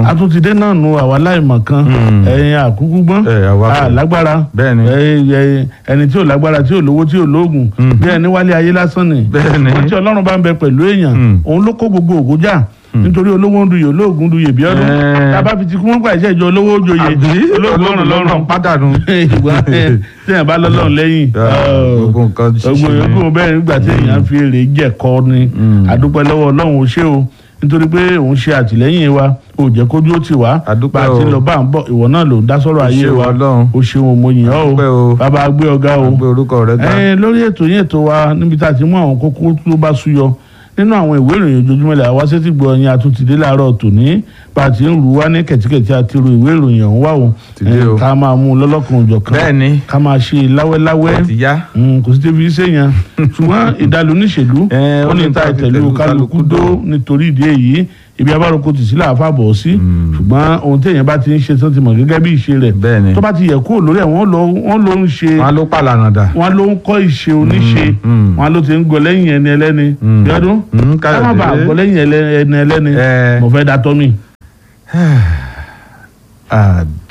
Ọlọ́run. àtúntìdé náà nu àwa láìmọ̀ kan Mm. ẹ̀yin àkúkú gbọ́n Ẹ, àwa kọ́. lágbára Bẹ́ẹ̀ni. ẹni tí ò lágbára tí ò lówó tí ò lóògùn Mm. bí ẹni wálé ayé lásán ni Bẹ́ẹ̀ni. wọ́n tí ọlọ́run bá ń bẹ pẹ̀lú èèyàn Mm. òun ló kó gbogbo ògo jà nítorí olówó ń duyè olóògùn duyè bí ọdún Ẹ. tábà fi ti kú wọn gbà iṣẹ́ ìjọ olówó joyè àbí olóògùn ọ̀rùn lọ́rùn pádànù. ìgbà téèyàn bá lọ́lọ́run lẹ́yìn Ah, gbogbo nǹkan ṣíṣe gbogbo ni. yòókù bẹ́ẹ̀ nígbà téèyàn fi èrè jẹ̀kọ́ ni Mm. àdúpẹ́ lọ́wọ́ ọlọ́run ó ṣe o nítorí pé òun ṣe àtìlẹ́yìn wa ò jẹ́ kójú ó tì wá Àdúpẹ́ bá a ti o. lọ bá ń bọ̀ ìwọ náà ló ń dá sọ́rọ̀ ayé ṣeun wa Ọlọ́run. o ṣeun mo yìn ọ́ Àdúpẹ́ o o. bàbá gbé ọ̀gá o gbé orúkọ rẹ ga. ẹ lórí ètò yín ètò wa níbi tá a ti mú àwọn kókó tó bá súyọ nínú àwọn ìwé ìròyìn ojoojúmọ́ ilẹ̀ àwa sétí gbọ́ ẹyin àtúntìdé láàárọ̀ tòní bá a ti ń rú wá ní kẹ̀tíkẹ̀tí àti ru ìwé ìròyìn ọ̀hún wà o Ti dé o. ẹ, ká máa mú un lọ́lọ́kan òjọ̀kan Bẹ́ẹ̀ni. ká máa ṣe láwẹ́láwẹ́ ti yá. Mm, kò sí tẹ́bi sẹ́yìn ṣùgbọ́n ìdálò níṣèlú Eh, ó ní ta ìtẹ̀lú kálukú dó nítorí ìdí èyí ibi abáròkọ tì sí làáfà bọ̀ sí ṣùgbọ́n ohun téèyàn bá ti ń ṣe tó ti mọ̀ gẹ́gẹ́ bí ìṣe rẹ̀ Bẹ́ẹ̀ni. tó bá ti yẹ kúrò lórí ẹ̀ wọ́n ló wọ́n ló ń ṣe wọn ló pàlànà dà. wọ́n ló ń kọ́ ìṣe oníṣe mm. wọ́n ló ti ń gọ lẹ́yìn ẹni ẹlẹ́ni Mm. yọdún Mm, ká má bàa Káyọ̀dé. gọ lẹ́yìn ẹlẹ́- ẹni ẹlẹ́ni Eh. mo fẹ́ da tọ́ mi. àdá